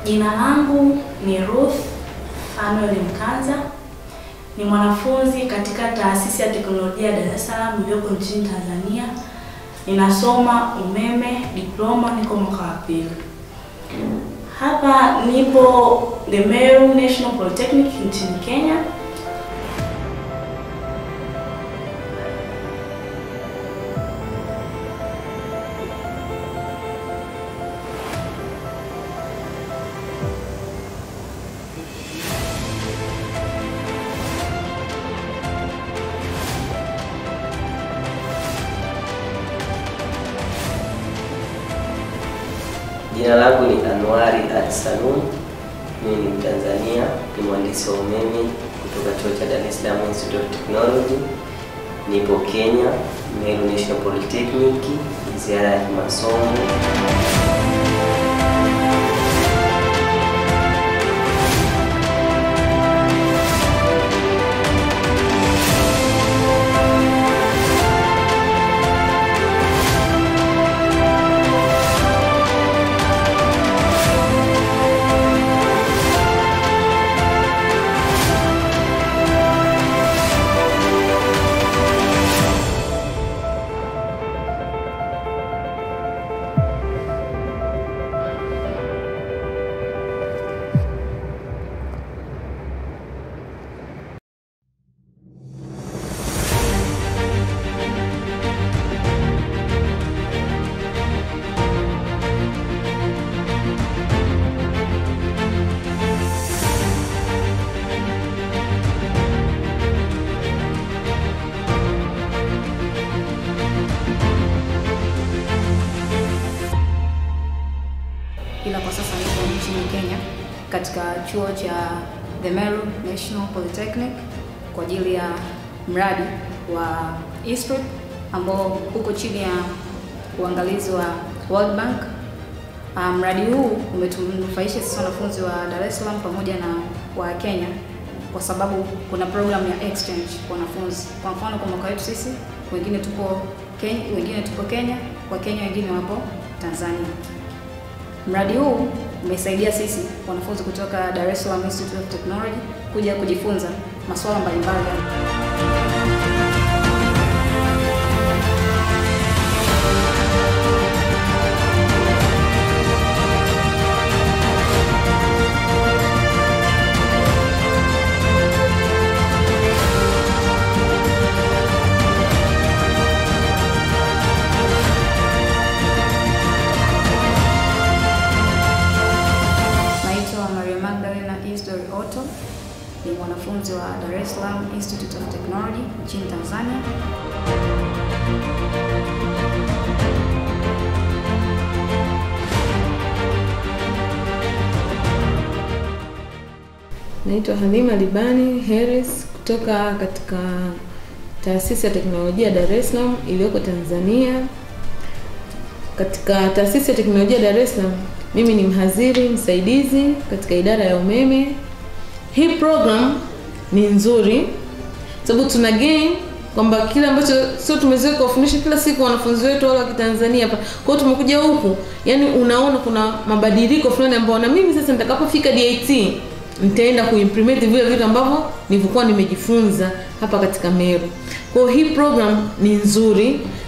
Jina langu ni Ruth Fanuel Mkanza, ni mwanafunzi katika taasisi ya teknolojia ya Dar es Salaam iliyoko nchini Tanzania. Ninasoma umeme diploma, niko mwaka wa pili. Hapa nipo The Meru National Polytechnic nchini Kenya. Jina langu ni Anwari Ali Salum. Mimi ni Mtanzania, ni mhandisi wa umeme kutoka chuo cha Dar es Salaam Institute of Technology. Nipo Kenya, Meru National Polytechnic, ni ziara ya kimasomo. ila kwa sasa niko nchini Kenya katika chuo cha The Meru National Polytechnic kwa ajili ya mradi wa ISPRIP ambao uko chini ya uangalizi wa World Bank. Ah, Mradi huu umetunufaisha sisi wanafunzi wa Dar es Salaam pamoja na wa Kenya kwa sababu kuna program ya exchange kwa wanafunzi. Kwa mfano kwa mwaka wetu sisi wengine tupo Kenya, wengine tupo Kenya, wa Kenya wengine wapo Tanzania. Mradi huu umesaidia sisi wanafunzi kutoka Dar es Salaam Institute of Technology kuja kujifunza masuala mbalimbali ya Naitwa Maria Magdalena Isdori Otto, ni mwanafunzi wa Dar es Salaam Institute of Technology nchini Tanzania. Naitwa Halima Libani Harris kutoka katika taasisi ya teknolojia Dar es Salaam iliyoko Tanzania. Katika taasisi ya teknolojia Dar es Salaam, mimi ni mhadhiri msaidizi katika idara ya umeme. Hii program ni nzuri sababu tuna gain kwamba kile ambacho sio tumezoea kuwafundisha kila siku wanafunzi wetu wale wa Kitanzania hapa. Kwa hiyo tumekuja huku, yani unaona kuna mabadiliko fulani ambayo na mimi sasa nitakapofika DIT nitaenda kuimplement vile vitu ambavyo nilivyokuwa nimejifunza hapa katika Meru. Kwa hiyo hii program ni nzuri